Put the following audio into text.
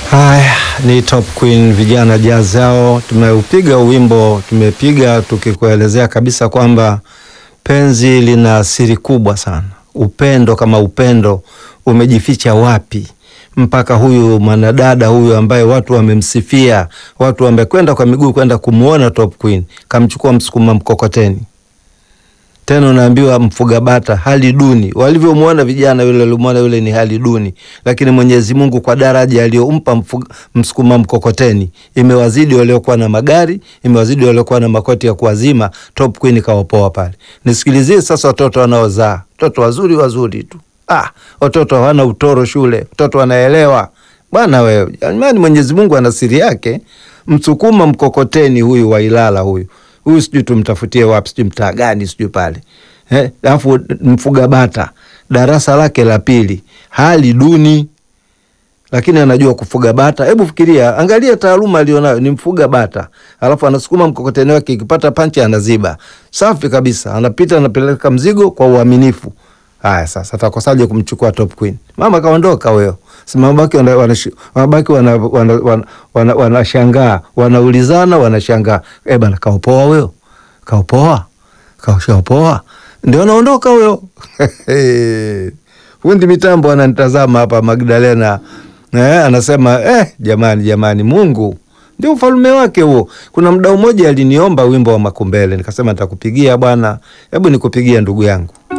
Haya ni Top Queen vijana jazz hao. Tumeupiga wimbo, tumepiga tukikuelezea kabisa kwamba penzi lina siri kubwa sana. Upendo kama upendo umejificha wapi, mpaka huyu mwanadada huyu ambaye watu wamemsifia, watu wamekwenda kwa miguu kwenda kumwona Top Queen, kamchukua msukuma mkokoteni tena unaambiwa mfuga bata hali duni. Walivyomwona vijana yule, walimwona yule ni hali duni, lakini Mwenyezi Mungu kwa daraja aliyompa msukuma mkokoteni imewazidi waliokuwa na magari, imewazidi waliokuwa na makoti ya kuwazima. Top Queen kawapoa pale. Nisikilizie sasa, watoto wanaozaa watoto wazuri wazuri tu, ah, watoto hawana utoro shule, watoto wanaelewa bwana. Wewe jamani, Mwenyezi Mungu ana siri yake. Msukuma mkokoteni huyu wa Ilala huyu huyu sijui tumtafutie wapi, sijui mtaa gani, sijui pale eh. Alafu mfuga bata darasa lake la pili, hali duni, lakini anajua kufuga bata. Hebu fikiria, angalia taaluma alionayo, ni mfuga bata, alafu anasukuma mkokoteni wake, ikipata panchi anaziba. Safi kabisa, anapita anapeleka mzigo kwa uaminifu. Haya, sasa atakosaje kumchukua Top Queen? Mama kaondoka huyo, simabaki wanabaki wanashangaa, wanaulizana, wanashangaa, eh bana, kaopoa huyo, kaopoa, kaushaopoa, ndio anaondoka huyo. Fundi mitambo ananitazama hapa, Magdalena eh, anasema eh, jamani, jamani, Mungu ndio ufalme wake huo. Kuna mdau mmoja aliniomba wimbo wa Makumbele, nikasema nitakupigia bwana, hebu nikupigia ndugu yangu.